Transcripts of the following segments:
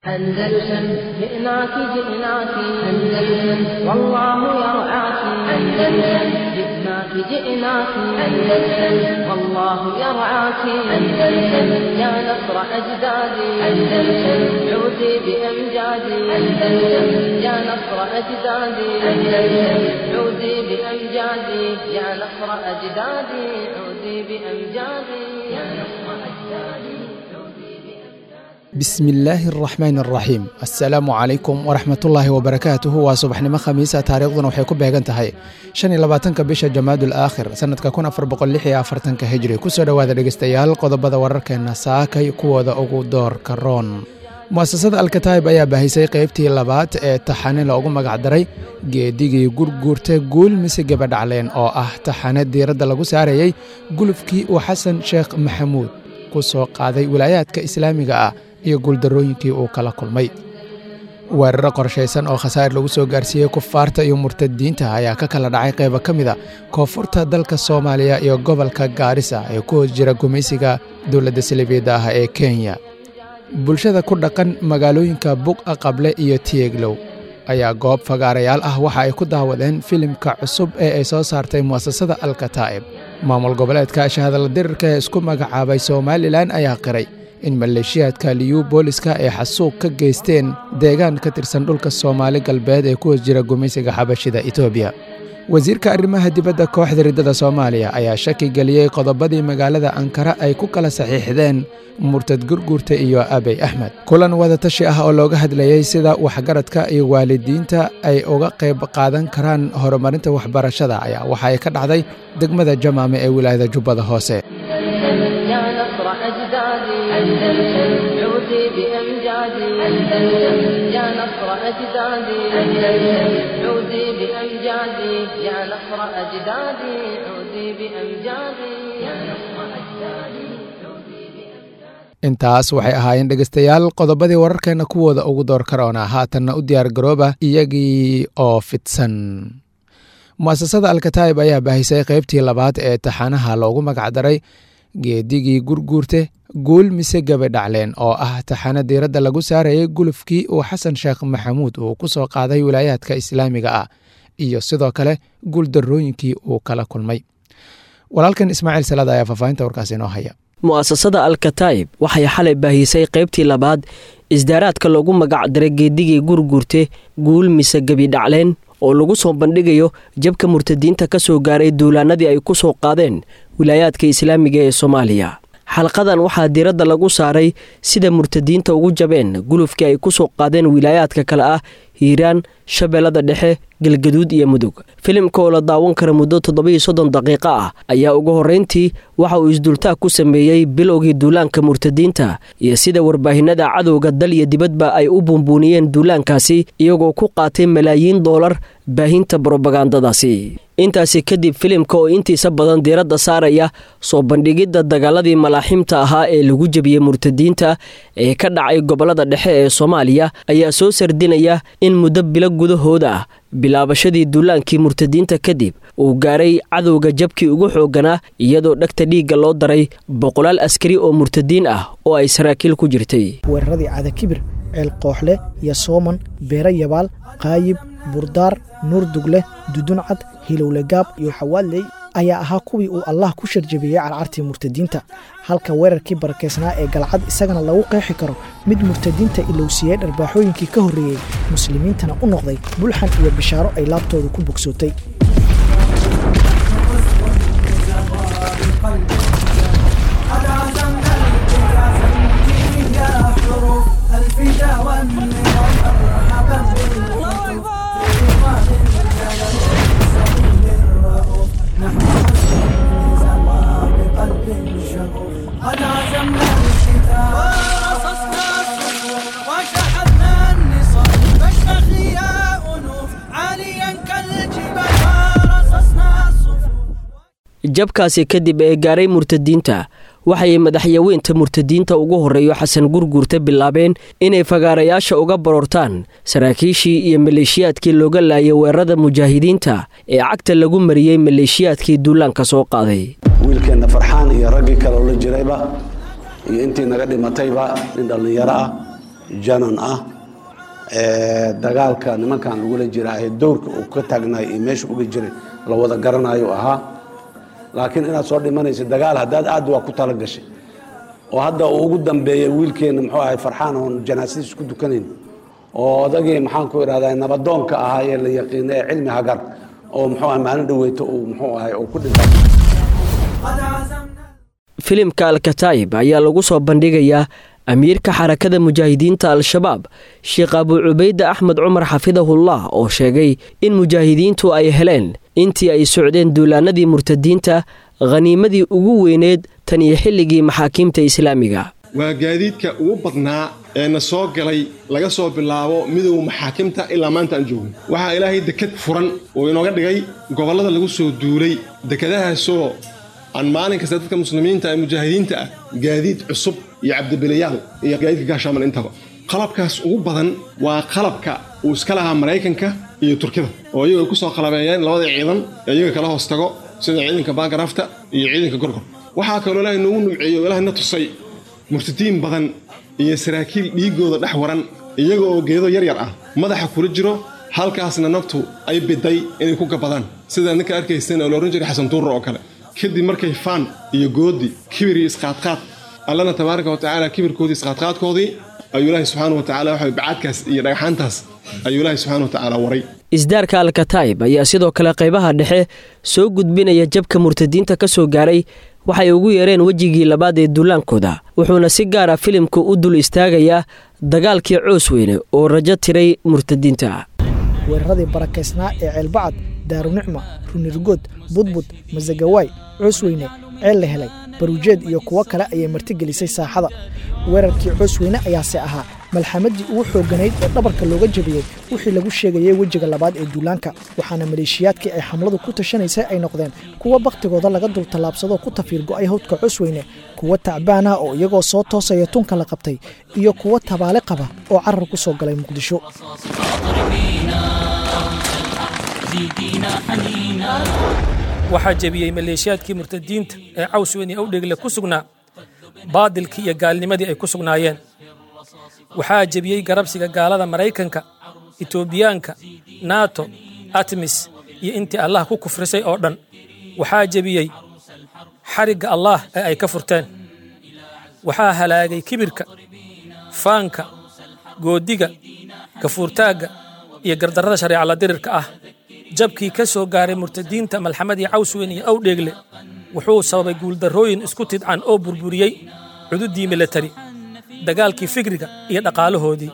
أندلسن جئناك جئناك أندلسن والله يرعاك أندلسن جئناك جئناك أندلسن والله يرعاك أندلسن يا نصر أجدادي أندلسن عودي بأمجادي أندلسن يا نصر أجدادي أندلسن عودي بأمجادي يا نصر أجدادي عودي بأمجادي يا نصر أجدادي bismillaahi araxmaan araxiim assalaamu calaykum waraxmatullaahi wabarakaatuhu waa subaxnimo khamiisa taariikhduna waxay ku beegan tahay shan iyo labaatanka bisha jamaadul aakhir sannadka kun afar boqol lix iyo afartanka hijri kusoo dhowaada dhegeystayaal qodobada wararkeenna saakay kuwooda ugu doorka roon mu'asasada alkataayib ayaa baahisay qeybtii labaad ee taxane loogu magacdaray geedigii gurguurta guul mise gabadhacleen oo ah taxane diiradda lagu saarayey gulufkii uu xasan sheekh maxamuud ku soo qaaday wilaayaadka islaamiga ah iyo guuldarrooyinkii uu kala kulmay weeraro qorshaysan oo khasaar lagu soo gaarsiiyey kufaarta iyo murtadiinta ayaa ka kala dhacay qaybo ka mida koonfurta dalka soomaaliya iyo gobolka gaarisa ee ku hoos jira gumaysiga dowladda saliibiyadda ah ee kenya bulshada ku dhaqan magaalooyinka buqa qable iyo tieglow ayaa goob fagaarayaal ah waxa ay ku daawadeen filimka cusub ee ay soo saartay mu'asasada alkataa'ib maamul goboleedka shahadala dirirka ee isku magacaabay somalilan ayaa qiray in maleeshiyaadka liyu booliska ay xasuuq ka geysteen deegaan ka tirsan dhulka soomaali galbeed ee ku hoos jira gumaysiga xabashida etoobiya wasiirka arrimaha dibadda kooxda riddada soomaaliya ayaa shaki geliyey qodobadii magaalada ankara ay ku kala saxiixdeen murtad gurguurta iyo abey axmed kulan wadatashi ah oo looga hadlayey sida waxgaradka iyo waalidiinta ay uga qayb qaadan karaan horumarinta waxbarashada ayaa waxa ay ka dhacday degmada jamaame ee wilaayada jubbada hoose يا نصر أجدادي أندلسن عودي بأمجادي أندلسن يا نصر أجدادي أندلسن عودي بأمجادي يا نصر أجدادي عودي بأمجادي يا نصر أجدادي intaas waxay ahaayeen dhegeystayaal qodobadii wararkeenna kuwooda ugu door karoona haatanna u diyaar garooba iyagii oo fidsan mu'asasada alkataayib ayaa baahisay qeybtii labaad ee taxanaha loogu magacdaray geedigii gurguurte guul mise gabadhacleen oo ah taxane diiradda lagu saarayay gulufkii uu xasan sheekh maxamuud uu ku soo qaaday wilaayaadka islaamiga ah iyo sidoo kale guuldarrooyinkii uu kala kulmay walaalkan ismaaciil salaad ayaa faahfaahinta warkaasi inoo haya mu'asasada alkataa'ib waxay xalay baahisay qaybtii labaad isdaaraadka loogu magacdaray geedigii gurguurte guul mise gebidhacleen oo lagu soo bandhigayo jabka murtadiinta ka soo gaaray duulaanadii ay ku soo qaadeen wilaayaadka islaamiga ee soomaaliya xalqadan waxaa diiradda lagu saaray sida murtadiinta ugu jabeen gulufkii ay ku soo qaadeen wilaayaadka kale ah hiiraan shabeellada dhexe galgaduud iyo mudug filimka oo la daawan kara muddo toddobiyo soddon daqiiqo ah ayaa ugu horrayntii waxa uu isdultaag ku sameeyey bilowgii duulaanka murtadiinta iyo sida warbaahinada cadowga dal iyo dibadba ay u buunbuuniyeen duulaankaasi iyagoo ku qaatay malaayiin doolar baahinta brobagandadaasi intaasi kadib filimka oo intiisa badan diiradda saaraya soo bandhigidda dagaaladii malaaxiimta ahaa ee lagu jebiyey murtadiinta ee ka dhacay gobollada dhexe ee soomaaliya ayaa soo sardinaya in muddo bilo gudahooda ah bilaabashadii duulaankii murtadiinta kadib uu gaaray cadowga jabkii ugu xoogganaa iyadoo dhegta dhiigga loo daray boqolaal askari oo murtadiin ah oo ay saraakiil ku jirtay weeraradii cadakibir ceel kooxle iyo sooman beere yabaal qaayib burdaar nuur dugle duduncad hilowlegaab iyo xawaaley ayaa ahaa kuwii uu allah ku sharjabiyey carcartii murtadiinta halka weerarkii barakeysnaa ee galcad isagana lagu qeexi karo mid murtadiinta ilowsiiyey dharbaaxooyinkii ka horreeyey muslimiintana u noqday bulxan iyo bishaaro ay laabtooda ku bogsootay jabkaasi kadib ee gaaray murtadiinta waxay madaxyaweynta murtadiinta ugu horreeyo xasan gurguurta bilaabeen inay fagaarayaasha uga baroortaan saraakiishii iyo maleeshiyaadkii looga laayay weerarada mujaahidiinta ee cagta lagu mariyey maleeshiyaadkii duulaanka soo qaaday wiilkeenna farxaan iyo raggii kale oo la jirayba iyo intii naga dhimatayba nin dhallinyaro ah janan ah dagaalka nimankan lagula jira ee dowrka uu ka taagnay iyo meesha uga jiray la wada garanayo ahaa laakiin inaad soo dhimanaysa dagaal haddaad aad waa ku tala gashay oo hadda uu ugu dambeeyey wiilkeenna muxuu ahay farxaan oon janaasadiis ku dukanayn oo odagii maxaan ku idhahdaa nabadoonka ahaa ee la yaqiina ee cilmi hagar oo muxuu ahay maalin dhaweyto uu muxuu ahay uu ku dhintay filimka alkataa'ib ayaa lagu soo bandhigayaa amiirka xarakada mujaahidiinta al-shabaab sheekh abuu cubayde axmed cumar xafidahullah oo sheegay in mujaahidiintu ay heleen intii ay socdeen duulaanadii murtadiinta khaniimadii ugu weyneed tan iyo xilligii maxaakiimta islaamiga waa gaadiidka ugu badnaa ee na soo galay laga soo bilaabo midowga maxaakimta ilaa maanta aan joogno waxaa ilaahay dekad furan uu inooga dhigay gobollada lagu soo duulay dekadahaasoo aan maalin kasta dadka muslimiinta ee mujaahidiinta ah gaadiid cusub iyo cabdibilayaal iyo gaadiidka gaashaaman intaba qalabkaas ugu badan waa qalabka uu iska lahaa maraykanka iyo turkida oo iyagu ay ku soo qalabeeyeen labada ciidan ee iyaga kala hoos tago sida ciidanka baangarafta iyo ciidanka gorgor waxaa kaloo ilaahay noogu numceeyo o ilaahay na tusay murtadiin badan iyo saraakiil dhiiggooda dhex waran iyaga oo geedo yaryar ah madaxa kula jiro halkaasna naftu ay biday inay ku gabadaan sida ninka arkaysan oo la odhan jiray xasan tuurra oo kale kadib markay faan iyo goodi kibir iyo isqaadqaad allana tabaaraka wa tacaala kibirkoodii isqaadqaadkoodii ayuu ilaahay subxaana wa tacala waxa bacaadkaas iyo dhagxaantaas ayuu ilaahay subxana wa tacaala waray isdaarka alkataa'ib ayaa sidoo kale qaybaha dhexe soo gudbinaya jabka murtadiinta ka soo gaaray waxay ugu yeereen wejigii labaad ee duulaankooda wuxuuna si gaara filimku u dul istaagayaa dagaalkii coos weyne oo rajo tiray murtadiinta weeraradii barakaysnaa ee ceelbacad daarunicma runirgood budbud masagawaay coosweyne ceel la helay baruujeed iyo kuwo kale ayay martigelisay saaxada weerarkii coosweyne ayaase ahaa malxamadii ugu xoogganayd ee dhabarka looga jabiyey wixii lagu sheegayay wejiga labaad ee duulaanka waxaana maleeshiyaadkii ay xamladu ku tashanaysay ay noqdeen kuwa bakhtigooda laga dul tallaabsadoo ku tafiir go'ay hawdka coosweyne kuwa tacbaan ah oo iyagoo soo toosaya tunka la qabtay iyo kuwa tabaale qaba oo carar ku soo galay muqdisho waxaa jebiyey maleeshiyaadkii murtadiinta ee cawsweyne awdhegle ku sugnaa baadilkii iyo gaalnimadii ay ku sugnaayeen waxaa jebiyey garabsiga gaalada maraykanka etoobiyaanka nato atmis iyo intii allah ku kufrisay oo dhan waxaa jebiyey xarigga allaah ee ay ka furteen waxaa halaagay kibirka faanka goodiga gafuurtaagga iyo gardarrada shareecala dirirka ah jabkii ka soo gaaray murtadiinta malxamadii cawsweyn iyo awdheegle wuxuu sababay guuldarrooyin isku tidcan oo burburiyey cududii milatari dagaalkii fikriga iyo dhaqaalahoodii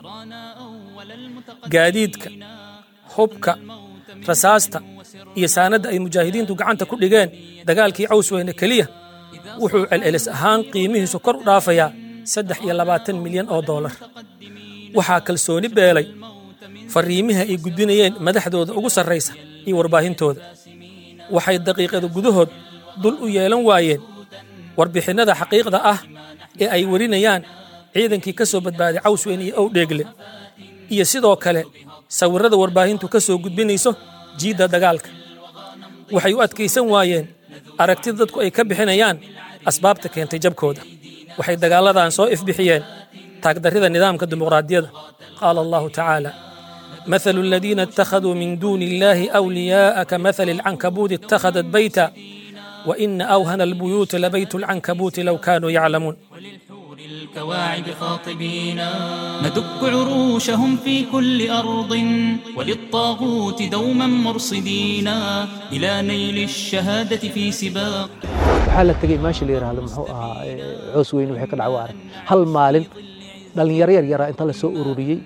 gaadiidka hubka rasaasta iyo saanadda ay mujaahidiintu gacanta ku dhigeen dagaalkii cawsweyne keliya wuxuu celcelis ahaan qiimihiisu kor u dhaafayaa saddex iyo labaatan milyan oo doolar waxaa kalsooni beelay fariimiha ay gudbinayeen madaxdooda ugu sarraysa iyo warbaahintooda waxay daqiiqada gudahood dul u yeelan waayeen warbixinnada xaqiiqda ah ee ay warinayaan ciidankii ka soo badbaaday cawsweyn iyo owdheegle iyo sidoo kale sawirrada warbaahintu ka soo gudbinayso jiidda dagaalka waxay u adkaysan waayeen aragtida dadku ay ka bixinayaan asbaabta keentay jabkooda waxay dagaalladan soo ifbixiyeen taagdarrida nidaamka dimuqraadiyadda qaala allahu tacaala مثل الذين اتخذوا من دون الله أولياء كمثل العنكبوت اتخذت بيتا وإن أوهن البيوت لبيت العنكبوت لو كانوا يعلمون الكواعب خاطبين ندك عروشهم في كل أرض وللطاغوت دوما مرصدين إلى نيل الشهادة في سباق waxaa la tegey meesha la yidhaahdo muxuu ahaa coos weyne waxay ka dhacwo arag hal maalin dhallinyaro yar yaraa inta la soo ururiyey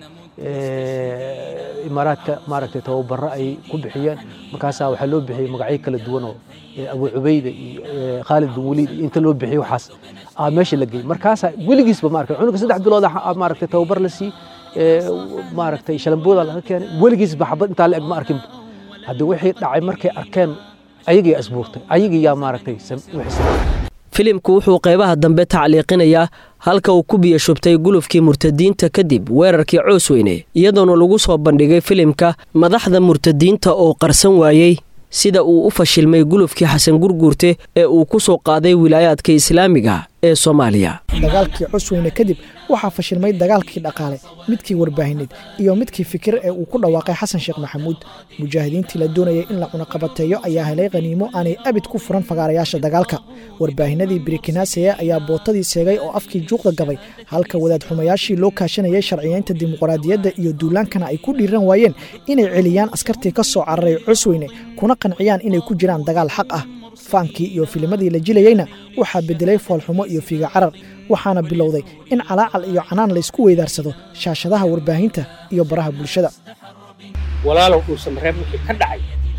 imaaraadka maaragtay tababaro ay ku bixiyeen markaasaa waxaa loo bixiyey magacyo kala duwan oo abu cubayda iyo khaalid bin waliid iyo inta loo bixiyey waxaas aa meesha la geeyey markaasaa weligiisba maaragtay cunuga saddex bilood maaragtay tababar la sii maaragtay shalambooda laga keenay weligiisba xabad intaa la eg ma arkinba haddii wixii dhacay markay arkeen ayagii asbuurtay ayagii yaa maaragtay filimku wuxuu qaybaha dambe tacliiqinayaa halka uu ku biyo shubtay gulufkii murtadiinta kadib weerarkii coosweyne iyadoona lagu soo bandhigay filimka madaxda murtadiinta oo qarsan waayey sida uu u fashilmay gulufkii xasan gurguurte ee uu ku soo qaaday wilaayaadka islaamiga ee soomaaliya dagaalkii cusweyne kadib waxaa fashilmay dagaalkii dhaqaale midkii warbaahineed iyo midkii fikir ee uu ku dhawaaqay xasan sheekh maxamuud mujaahidiintii la doonayay in la cunaqabateeyo ayaa helay khaniimo aanay abid ku furan fagaarayaasha dagaalka warbaahinadii birikinaaseya ayaa bootadii seegay oo afkii juuqda gabay halka wadaad xumayaashii loo kaashanayay sharciyeynta dimuqraadiyadda iyo duulaankana ay ku dhiiran waayeen inay celiyaan askartii ka soo cararay cusweyne kuna qanciyaan inay ku jiraan dagaal xaq ah faankii iyo filimadii la jilayeyna waxaa bedelay foolxumo iyo fiiga carar waxaana bilowday in calaacal iyo canaan laysku weydaarsado shaashadaha warbaahinta iyo baraha bulshada walaalow uusan reeb wixii ka dhacay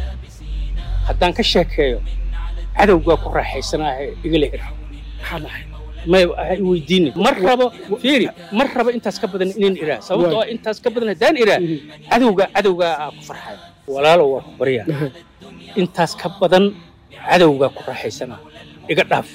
haddaan ka sheekeeyo cadowgaa ku raaxaysanaahe igala hir maxaa dhahay may ha i weydiini mar rabo fiiri mar rabo intaas ka badan inaan iraa sababtoo ah intaas ka badan haddaan iraa cadowga cadowgaa aa ku farxaya walaalow waa ku baryaa intaas ka badan cadowgaa ku raaxaysanaa iga dhaaf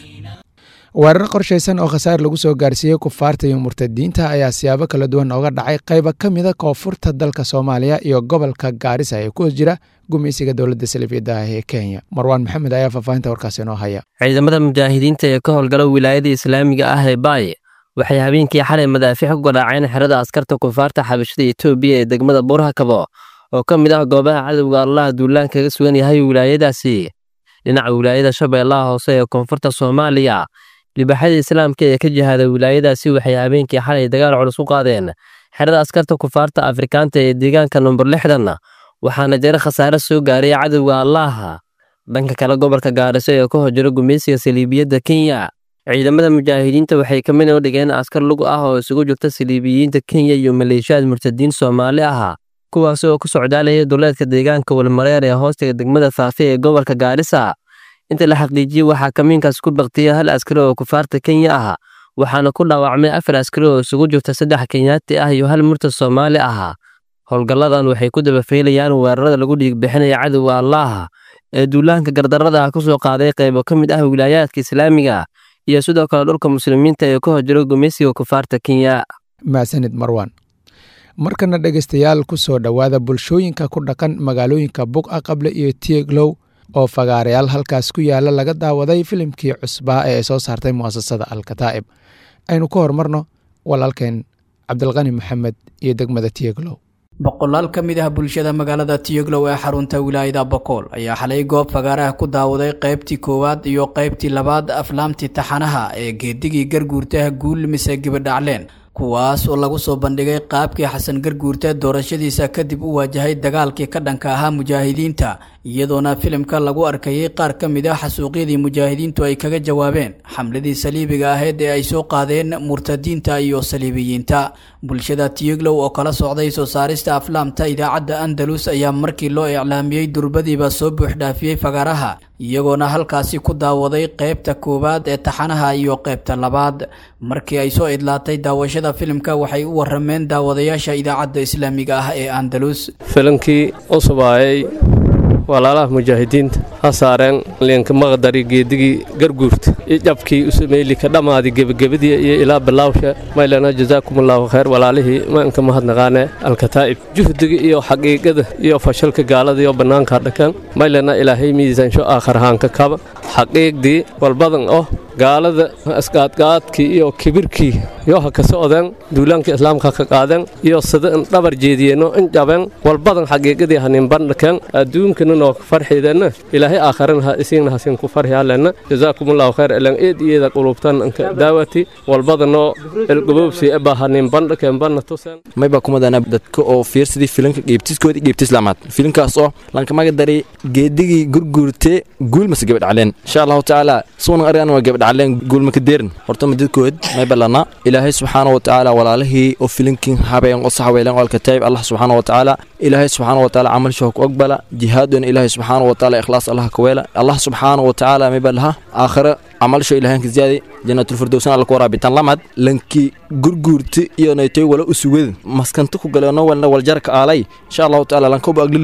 weerar qorshaysan oo khasaar lagu soo gaarsiiyey kufaarta iyo murtadiinta ayaa siyaabo kala duwan ooga dhacay qayba ka mida koonfurta dalka soomaaliya iyo gobolka gaarisa ee ku hos jira gumaysiga dowladda salifiyadda ah ee kenya marwaan maxamed ayaa faahfaahinta warkaasi inoo haya ciidamada mujaahidiinta ee ka howlgala wilaayada islaamiga ah ee baaye waxay habeenkii xalay madaafiic ku garaaceen xerada askarta kufaarta xabashada etoobiya ee degmada burhakabo oo ka mid ah goobaha cadowga allaha duulaan kaga sugan yahay wilaayadaasi dhinaca wilaayada shabeellaha hoose ee koonfurta soomaaliya libaxyada islaamka ee ka jihaada wilaayadaasi waxay habeenkii xalay dagaal culus u qaadeen xerada askarta kufaarta afrikaanta ee deegaanka number lixdan waxaana jira khasaare soo gaaray cadowga allaaha dhanka kale gobolka gaariso ee ka horjira gumaysiga saliibiyadda kenya ciidamada mujaahidiinta waxay ka mid dhigeen askar lug ah oo isugu jirta saliibiyiinta kenya iyo maleeshiyaad murtadiin soomaali ah kuwaas oo ku socdaalaya duleedka deegaanka walmareer ee hoostiga degmada faafe ee gobolka gaarisa inta la xaqiijiyey waxaa kamiinkaas ku baktiyay hal askari oo kufaarta kenya ah waxaana ku dhaawacmay afar askari oo isugu jirta saddex kenyaati ah iyo hal murtad soomaali ah howlgalladan waxay ku dabafeylayaan weerarada lagu dhiigbixinaya cadowga allaaha ee duulaanka gardarrada ku soo qaaday qaybo ka mid ah wilaayaadka islaamiga iyo sidoo kale dhulka muslimiinta ee ka horjiro gumaysiga kufaarta kenya maasanid marwan markana dhegaystayaal ku soo dhowaada bulshooyinka ku dhaqan magaalooyinka buqa qable iyo tieglow oo fagaarayaal halkaas ku yaala laga daawaday filimkii cusbaa ee ay soo saartay mu'asasada alkataa'ib aynu ka horumarno walaalkeen cabdilqani maxamed iyo degmada tieglow boqolaal ka mid ah bulshada magaalada tiyoglow ee xarunta wilaayada bokool ayaa xalay goob fagaaraha ku daawaday qaybtii koowaad iyo qaybtii labaad aflaamtii taxanaha ee geedigii garguurtaha guul mise gibadhacleen kuwaas oo lagu soo bandhigay qaabkii xasan garguurte doorashadiisa kadib u waajahay dagaalkii ka dhanka ahaa mujaahidiinta iyadoona filimka lagu arkayay qaar ka mid ah xasuuqyadii mujaahidiintu ay kaga jawaabeen xamladii saliibiga ahayd ee ay soo qaadeen murtadiinta iyo saliibiyiinta bulshada tiyoglow oo kala socday soo saarista aflaamta idaacadda andalus ayaa markii loo iclaamiyey durbadiiba soo buuxdhaafiyey fagaaraha iyagoona halkaasi ku daawaday qaybta koowaad ee taxanaha iyo qaybta labaad markii ay soo idlaatay daawashada filimka waxay u warameen daawadayaasha idaacadda islaamiga ah ee andalus filimkii usubaayay walaalaha mujaahidiinta ha saareen liinka maqdari geedigii garguurta iyo jabkii usameeli ka dhammaadi gebagabadii iyo ilaa bilaawsha maylana jazaakumullahu khayr walaalihii maanka mahadnaqaane alkataa'ib juhdiga iyo xaqiiqada iyo fashalka gaalada iyo bannaanka dhakan maylana ilaahay miisaansho aakharahaanka kaba xaqiiqdii walbadan oh gaalada isqaadqaadkii iyo kibirkii iyo ha ka socdeen duulaanka islaamka ka qaadeen iyo sida in dhabar jeediyeenno in jabeen walbadan xaqiiqadii hanin bandhakeen adduunkana noo farxiideenna ilaahay aakharana ha isiinna hasin ku farxiyaaleenna jazaakumullahu khayr ilan eed iyada qulubtan inka daawati walbadanoo ilgubowsi eba hanin bandhakeen banna tuseen mayba kumadana dadka oo fiirsadii filimka geebtiskoodii geebti islaamaad filimkaas oo lankamaga daray geedigii gurguurte guulmase gabadhacleen insha allahu tacaala suunan arigan waa gabadhacleen guulmaka deerin horta madadkood mayba lana ilaahay subxaana wa tacaala walaalihii oo filimkin habeen oo saxweelen oo alkataayib allah subxaana wa tacaala ilaahay subxaana wa tacaala camalshoo ku ogbala jihaadon ilaahay subxaana wa tacaala ikhlaas allah ka weela allah subxaana wa tacaala mayba laha aakhira camalsho ilaahanka ziyaadi janatulfirdowsan alla ku waraabitan lamad lanki gurguurti iyo naytoy wala usugad maskanta ku galeeno walna waljarka aalay insha allahu tacaala lankoba agliley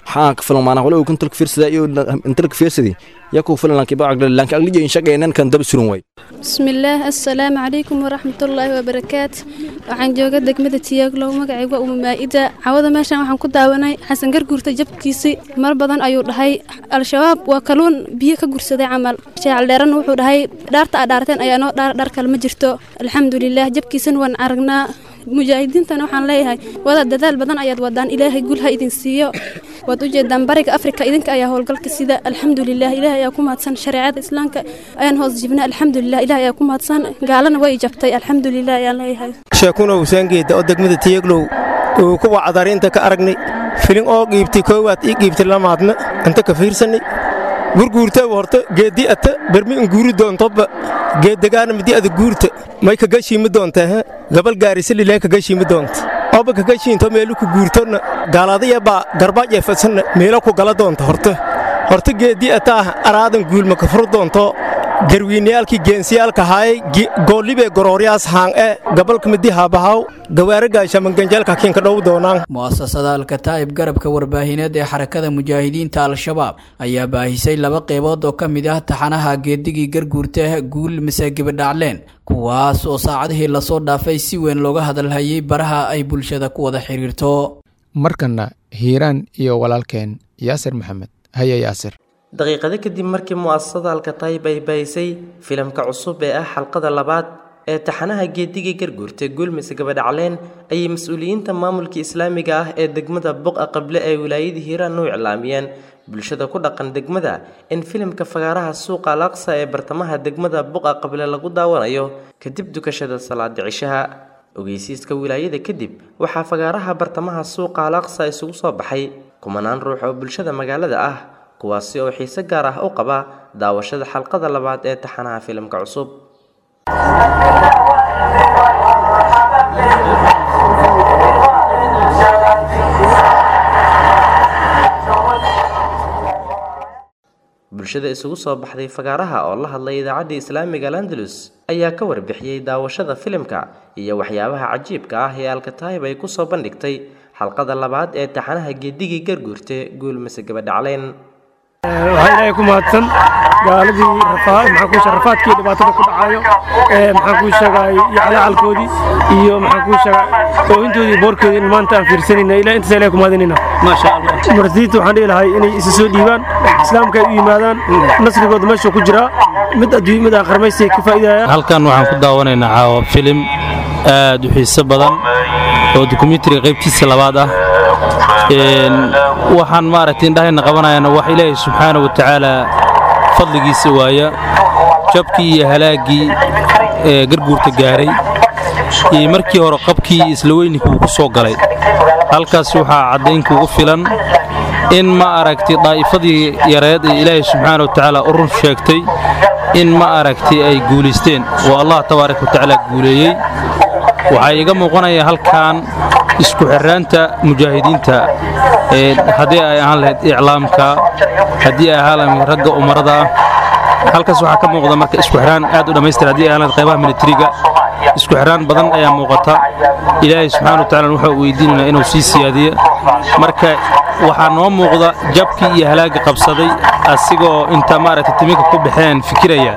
xaan ka filan maanaa wala uu kuntalka fiirsada iyo intalka fiirsadi yakuu filan lanki ba agla lanki agli in shaqeynan kan dab surun way bismillaah assalaamu calaykum waraxmatullaahi wabarakaatu waxaan jooga degmada tiyaglow magacayga uma maa'ida cawada meeshan waxaan ku daawanay xasan garguurta jabkiisii mar badan ayuu dhahay al-shabaab waa kaluun biyo ka gursaday camal shaacal dheeranna wuxuu dhahay dhaarta aa dhaarteen ayaa noo dhaar dhar kale ma jirto alxamdulilaah jabkiisana waan aragnaa mujaahidiintana waxaan leeyahay wada dadaal badan ayaad wadaan ilaahay gul ha idin siiyo waad u jeedaan bariga afrika idinka ayaa howlgalka sida alxamdulilah ilaah ayaa ku mahadsan shareecada islaamka ayaan hoos jibna alxamdulilah ilaah ayaa ku mahadsan gaalana way jabtay alxamdulilah ayaan leeyahay sheekuna husaangeeda oo degmada tiyaglow uu ku wacdariinta ka aragnay filin oo qiibtay koowaad ii qiibtay lamaadna inta ka fiirsanay gurguurta horta geeddi ata bermi in guuri doontoba geeddegaana midi ada guurta may kaga shiimi doontaa ha gabal gaarisalilaa kaga shiimi doonta oba kaga shiinto meelu ku guurtona gaaladaya baa garbaac eefadsanna meelo ku gala doonta horta horta geeddi ataah araadan guulma ka furu doonto garwiinayaalkii geensiyaalka haayay goollibee gorooryaas haan e gabalka midi haabahaw gawaaragaashamanganjeelka kiinka dhow doonaan mu'asasada alkataa'ib garabka warbaahineed ee xarakada mujaahidiinta al-shabaab ayaa baahisay laba qeybood oo ka mid ah taxanaha geedigii garguurta guul mise gibidhacleen kuwaas oo saacadihii lasoo dhaafay si weyn looga hadalhayay baraha ay bulshada ku wada xidhiirto markanna hiiraan iyo walaalkeen yaasir maxamed haya yaasir daqiiqado kadib markii mu'asasada alkataayib ay baahisay filimka cusub ee ah xalqada labaad ee taxanaha geedigii garguurta guulmise gabadhacleen ayay mas-uuliyiinta maamulka islaamiga ah ee degmada buqa qable ee wilaayada hiiraan u iclaamiyeen bulshada ku dhaqan degmada in filimka fagaaraha suuqa alaqsa ee bartamaha degmada buqa qable lagu daawanayo kadib dukashada salaada cishaha ogeysiiska wilaayada kadib waxaa fagaaraha bartamaha suuqa alaqsa isugu soo baxay kumanaan ruux oo bulshada magaalada ah kuwaasi oo xiise gaar ah u qaba daawashada xalqada labaad ee taxanaha filimka cusub bulshada isugu soo baxday fagaaraha oo la hadlay idaacadda islaamiga landalus ayaa ka warbixiyey daawashada filimka iyo waxyaabaha cajiibka ah ee alkataayib ay kusoo bandhigtay xalqada labaad ee taxanaha geedigii garguurte guulmise gabadhacleen waxaa ilaahay ku mahadsan gaaladii maxaan kuu sheega rafaadkii dhibaatada ku dhacayo maxaan kuu sheegay iyo calacalkoodii iyo maxaan kuu sheega oohintoodii boorkoodii in maanta aan fiirsanayna ilaa intaas ilahay ku mahadinayna maasha allah marsiinta waxaan dhihi lahay inay isa soo dhiibaan islaamka ay u yimaadaan nasrigooda meesha ku jiraa mid adduunya mid aan qarmaysay ka faa'iidayaan halkan waxaan ku daawanaynaa caawa filim aad u xiiso badan oo dokumentariga qaybtiisa labaad ah waxaan maaragtay indhahayna qabanayana wax ilaahay subxaana wa tacaala fadligiisa waaya jabkii iyo halaaggii ee garguurta gaaray iyo markii hore qabkii iyo isla weyninkii uu ku soo galay halkaas waxaa caddayn kugu filan in ma aragtay daa'ifadii yareed ee ilaahay subxaana wa tacaala u run sheegtay in ma aragtay ay guulaysteen oo allah tabaaraka wa tacaala guuleeyey waxaa iiga muuqanaya halkan isku xirraanta mujaahidiinta haddii ay ahaan lahayd iclaamka haddii ay ahaan lahayd ragga umarada ah halkaas waxaa ka muuqda marka isku xiraan aad u dhammaystir haddii ay ahaan lahayd qaybaha militariga isku xiraan badan ayaa muuqata ilaahay subxaana wa tacaala waxaa weydiinaynaa inuu sii siyaadiyo marka waxaa noo muuqda jabkii iyo halaagga qabsaday asigoo inta maaragtay timinka ku baxeen fikiraya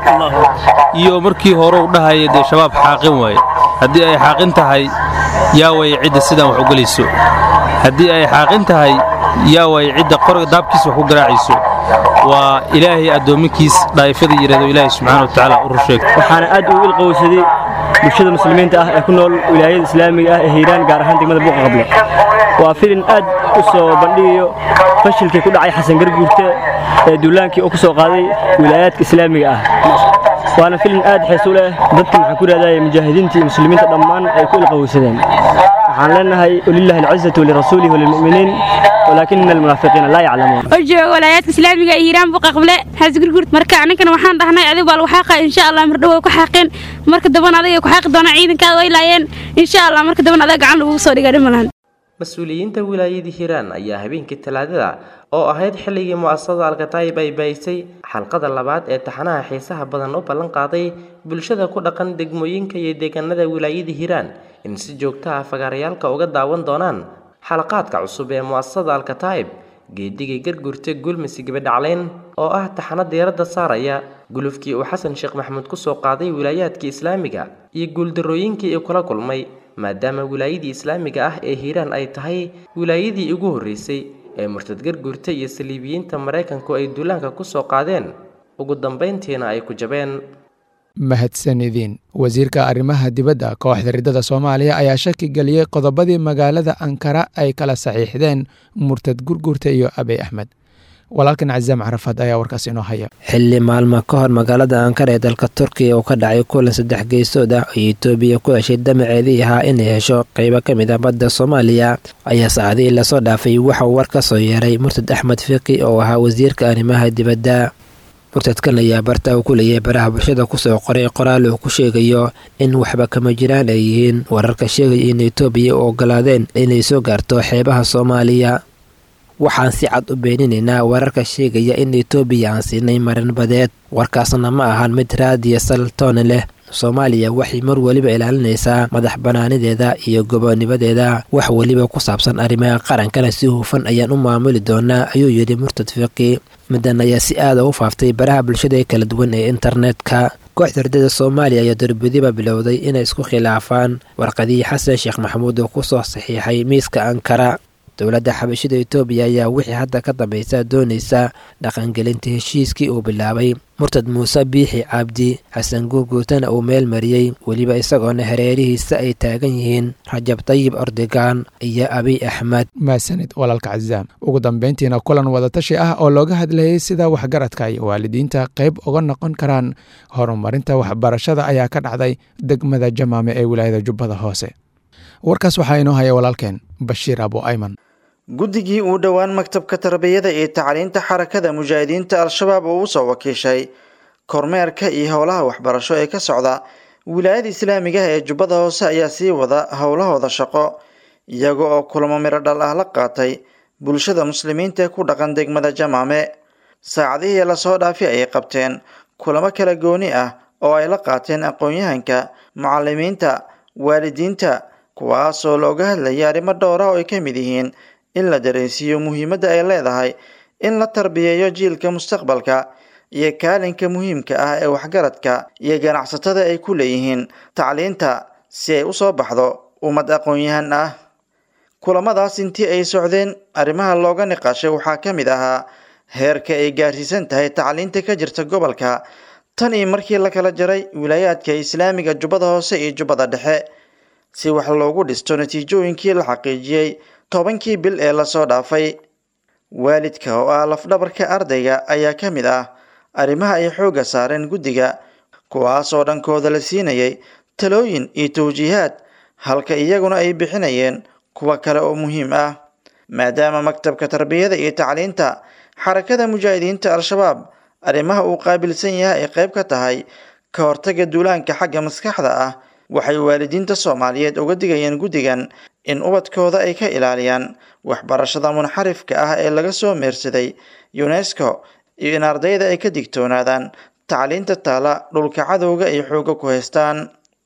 iyo markii hore u dhahaya dee shabaab xaaqin waaye haddii ay xaaqin tahay yaa way cidda sidaan wax u gelayso haddii ay xaaqin tahay yaa way cidda qoriga daabkiisa wax ku garaacayso waa ilaahay addoominkiis dhaa'ifadii yidhahdo ilaahay subxaana wa tacaala u rusheegto waxaana aad ugu ilqowsaday bulshada muslimiinta ah ee ku nool wilaayada islaamiga ah ee hiiraan gaar ahaan degmada buuqa qable waa filin aad u soo bandhigayo fashilkii ku dhacay xasan garguurte ee duulaankii oo ku soo qaaday wilaayaadka islaamiga ah waana filin aad xiisu leh dadka maxaan ku raadaya mujaahidiinta iyo muslimiinta dhammaan ay ku ilqowsadeen waxaan leenahay walillahi alcizatu walirasuulihi walilmu'miniin walaakina almunaafiqiina laa yaclamuun oo jooga walaayaadka islaamiga ee hiiraan buu qaqble xaasgurgurt marka annagana waxaan dhahnay adiga baa lagu xaaqa insha allah mardhow way ku xaaqeen marka dambana adiga ku xaaqi doonaa ciidankaada way laayeen insha allah marka dambana adiga gacan lagugu soo dhiga dhimalan mas-uuliyiinta wilaayadii hiiraan ayaa habeenkii talaadada oo ahayd xilligii mu'asasada alkataayib ay baahisay xalqada labaad ee taxanaha xiisaha badan u ballan qaaday bulshada ku dhaqan degmooyinka iyo deegaanada wilaayadii hiiraan in si joogto ah fagaarayaalka uga daawan doonaan xalaqaadka cusub ee mu'asasada alkataayib geedigii garguurta guulmisi gabadhacleen oo ah taxano diiradda saaraya gulufkii uu xasan sheekh maxamuud kusoo qaaday wilaayaadkii islaamiga iyo guuldarrooyinkii uu kula kulmay maadaama wilaayadii islaamiga ah ee hiiraan ay tahay wilaayadii ugu horreysay ee murtad garguurta iyo saliibiyiinta maraykanku ay duulaanka kusoo qaadeen ugu dambayntiina ay ku jabeen mahadsanidin wasiirka arrimaha dibadda kooxda riddada soomaaliya ayaa shaki geliyey qodobadii magaalada ankara ay kala saxiixdeen murtad gurgurta iyo abey axmed walaalkan cazaam carafaad ayaa warkaas inoo haya xilli maalmo ka hor magaalada ankara ee dalka turkiya uu ka dhacay kulan saddex geysood ah oo etoobiya ku heshay damaceedii ahaa inay hesho qeybo ka mid ah badda soomaaliya ayaa saacadihii lasoo dhaafay waxauu war ka soo yeeray murtad axmed fiqi oo ahaa wasiirka arrimaha dibadda murtadkan ayaa barta uu ku leeyahay baraha bulshada kusoo qoray qoraal uu ku sheegayo in waxba kama jiraan ay yihiin wararka sheegaya in etoobiya u ogolaadeen inay soo gaarto xeebaha soomaaliya waxaan si cad u beeninaynaa wararka sheegaya in etoobiya aan siinay marin badeed warkaasna ma ahan mid raadiya saltoone leh soomaaliya waxay mar weliba ilaalinaysaa madax bannaanideeda iyo gobonimadeeda wax weliba ku saabsan arrimaha qarankana si hufan ayaan u maamuli doonaa ayuu yidhi murtad fiqi middan ayaa si aada u faaftay baraha bulshada ee kala duwan ee internetka kooxda ardada soomaaliya ayaa darbadiba bilowday inay isku khilaafaan warqadii xasan sheekh maxamuud oo kusoo saxiixay miiska ankara dowladda xabashida etoobiya ayaa wixii hadda ka dambaysa doonaysa dhaqangelinta heshiiskii uu bilaabay murtad muuse biixi cabdi xasan guurguurtana uu meel mariyey weliba isagoona hareerihiisa ay taagan yihiin rajab tayib ordogan iyo abiy axmed maasanid walaalka cazaam ugu dambeyntiina kulan wadatashi ah oo looga hadlayay sida waxgaradka iyo waalidiinta qayb uga noqon karaan horumarinta waxbarashada ayaa ka dhacday degmada jamaame ee wilaayada jubbada hoose warkaas waxaa inoo haya walaalkeen bashiir abu ayman guddigii uu dhowaan maktabka tarbiyada iyo tacliinta xarakada mujaahidiinta al-shabaab oo usoo wakiishay kormeerka iyo howlaha waxbarasho ee ka socda wilaayada islaamiga ah ee jubbada hoose ayaa sii wada howlahooda shaqo iyaga oo kulamo midho dhal ah la qaatay bulshada muslimiinta ee ku dhaqan degmada jamaame saacadihii lasoo dhaafi ayay qabteen kulamo kala gooni ah oo ay la qaateen aqoon-yahanka mucalimiinta waalidiinta kuwaasoo looga hadlayay arrimo dhowra oo ay ka mid yihiin in la dareensiiyo muhiimadda ay leedahay in la tarbiyeeyo jiilka mustaqbalka iyo kaalinka muhiimka ah ee waxgaradka iyo ganacsatada ay ku leeyihiin tacliinta si ay usoo baxdo ummad aqoon-yahan ah kulamadaas intii ay socdeen arrimaha looga niqaashay waxaa ka mid ahaa heerka ay gaarsiisan tahay tacliinta ka jirta gobolka tan iyo markii la kala jaray wilaayaadka islaamiga jubbada hoose iyo jubbada dhexe si wax loogu dhisto natiijooyinkii la xaqiijiyey tobankii bil ee lasoo dhaafay waalidka oo ah lafdhabarka ardayga ayaa ka mid ah arrimaha ay xoogga saareen guddiga kuwaas oo dhankooda la siinayay talooyin iyo tawjiihaad halka iyaguna ay bixinayeen kuwa kale oo muhiim ah maadaama maktabka tarbiyada iyo tacliinta xarakada mujaahidiinta al-shabaab arrimaha uu qaabilsan yahay ay qayb ka tahay ka hortaga duulaanka xagga maskaxda ah waxay waalidiinta soomaaliyeed uga digayeen guddigan in ubadkooda ay ka ilaaliyaan waxbarashada munxarifka ah ee laga soo meersaday unesco iyo in ardayda ay ka digtoonaadaan tacliinta taala dhulka cadowga ay xooga ku haystaan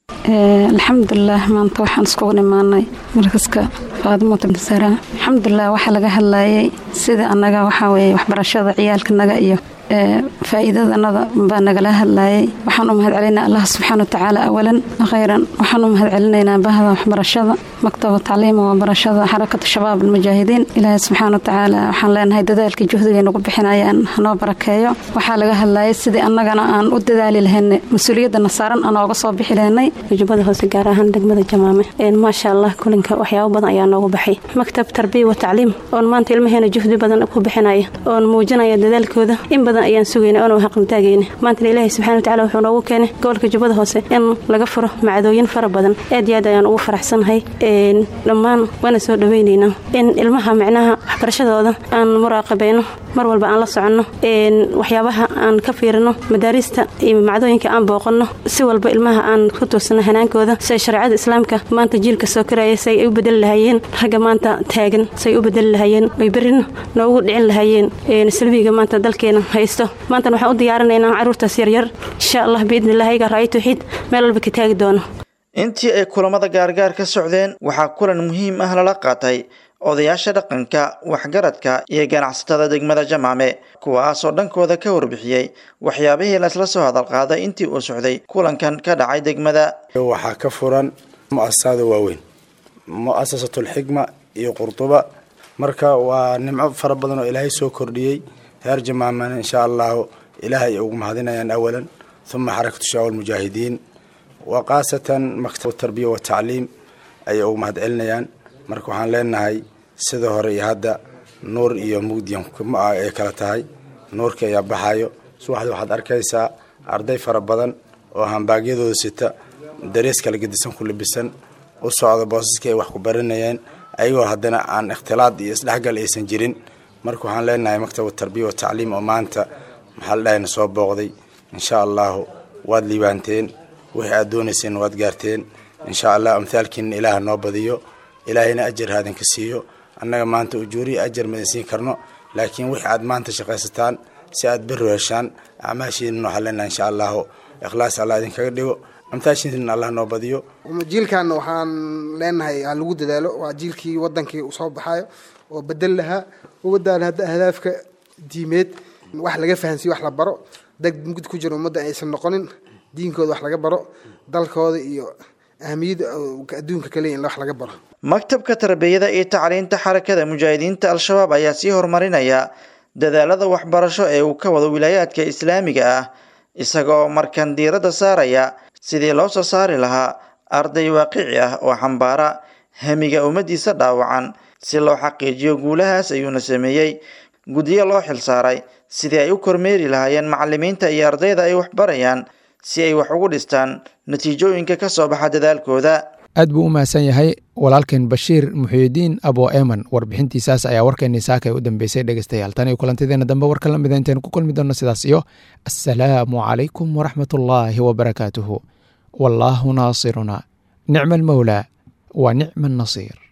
alxamdulilah maanta waxaan iskugu imaanay markaska faadimo tabnisara alxamdulilah waxaa laga hadlayay sida annaga waxaa weeye waxbarashada ciyaalkanaga iyo faa'iidadanada baa nagala hadlayay waxaan u mahad celinaa allah subxaana watacaala awalan khayran waxaan u mahad celinaynaa bahda waxbarashada maktaba tacliima waxbarashada xarakatu shabaab almujaahidiin ilaahay subxaana watacaala waxaan leenahay dadaalkii juhdigay nagu bixinayaan hanoo barakeeyo waxaa laga hadlayay sidii annagana aan u dadaali lahaynay mas-uuliyadana saaran aan ooga soo bixi lahaynay jubbada hoose gaar ahaan degmada jamaame maasha allah kulinka waxyaabo badan ayaa noogu baxay maktab tarbiya wa tacliim oon maanta ilmaheena juhdi badan ku bixinaya oon muujinaya dadaalkooda in badan ayaan sugayna oona haqntaagayna maantana ilaahay subxana watacaala wuxuu noogu keenay gobolka jubbada hoose in laga furo macdooyin fara badan aad iyo aad ayaan ugu faraxsanahay dhammaan waana soo dhawaynaynaa in ilmaha micnaha waxbarashadooda aan muraaqabayno mar walba aan la soconno waxyaabaha aan ka fiirino madaarista iyo macdooyinka aan booqanno si walba ilmaha aan ku tuursano hanaankooda siay shareecada islaamka maanta jiilka soo karaya say ay u bedeli lahaayeen ragga maanta taagan say u bedeli lahaayeen ay berrina noogu dhicin lahaayeen salbiga maanta dalkeena haysto maantana waxaan u diyaarinaynaa carruurtaas yaryar insha allah biidni illah ayaga ra'ay tawxiid meel walba ka taagi doono intii ay kulamada gaargaar ka socdeen waxaa kulan muhiim ah lala qaatay odayaasha dhaqanka waxgaradka iyo ganacsatada degmada jamaame kuwaasoo dhankooda ka warbixiyey waxyaabihii laisla soo hadalqaaday intii uu socday kulankan ka dhacay degmada waxaa ka furan mu'asasada waaweyn mu'asasatulxikma iyo qurduba marka waa nimco fara badan oo ilaahay soo kordhiyey reer jamaamana insha allahu ilaahay ugu mahadinayaan awalan uma xarakatu shabaab almujaahidiin wa khaasatan maktab tarbiya wa tacliim ayay ugu mahad celinayaan marka waxaan leenahay sida hore iyo hadda nuur iyo mugdiyan ay kala tahay nuurka ayaa baxayo subaxdii waxaad arkaysaa arday fara badan oo hambaagyadooda sita darees kala gedisan ku labisan u socda boosaskii ay wax ku baranayeen ayagoo haddana aan ikhtilaad iyo isdhexgal aysan jirin marka waxaan leenahay maktabu tarbiya wa tacliim oo maanta maxaa la dhahayna soo booqday insha allahu waad liibaanteen wixii aad doonayseen waad gaarteen insha allah amthaalkiina ilaaha noo badiyo ilaahayna ajar haadinka siiyo annaga maanta ujuuriya ajar madan siin karno laakiin wixii aad maanta shaqaysataan si aad berro heshaan acmaashiina waxaan leenahay insha allahu ikhlaas allah idinkaga dhigo amtaashiina allah noo badiyo jiilkan waxaan leenahay ha lagu dadaalo waa jiilkii wadankii uu soo baxayo oo bedel lahaa umadaan hadda ahdaafka diimeed wax laga fahansiyo wax la baro dad mugd ku jira ummadda aysan noqonin diinkooda wax laga baro dalkooda iyo ahamiyadda adduunka kale in wax laga baro maktabka tarbiyada iyo tacliinta xarakada mujaahidiinta al-shabaab ayaa sii horumarinaya dadaalada waxbarasho ee uu ka wado wilaayaadka islaamiga ah isagoo markan diiradda saaraya sidii loo soo saari lahaa arday waaqici ah oo xambaara hamiga ummaddiisa dhaawacan si loo xaqiijiyo guulahaas ayuuna sameeyey guddiyo loo xilsaaray sidii ay u kormeeri lahaayeen macallimiinta iyo ardayda ay waxbarayaan si ay wax ugu dhistaan natiijooyinka ka soo baxa dadaalkooda aad buu u mahadsan yahay walaalkeen bashiir muxiidiin abo eman warbixintiisaas ayaa warkeennii saaka u dambeysay dhegeystayaal tan iyo kulantideena dambe warka la mida intaenu ku kulmi doonno sidaas iyo assalaamu calaykum waraxmatullaahi wabarakaatuhu wallaahu naasiruna nicma almowlaa wa nicma annasiir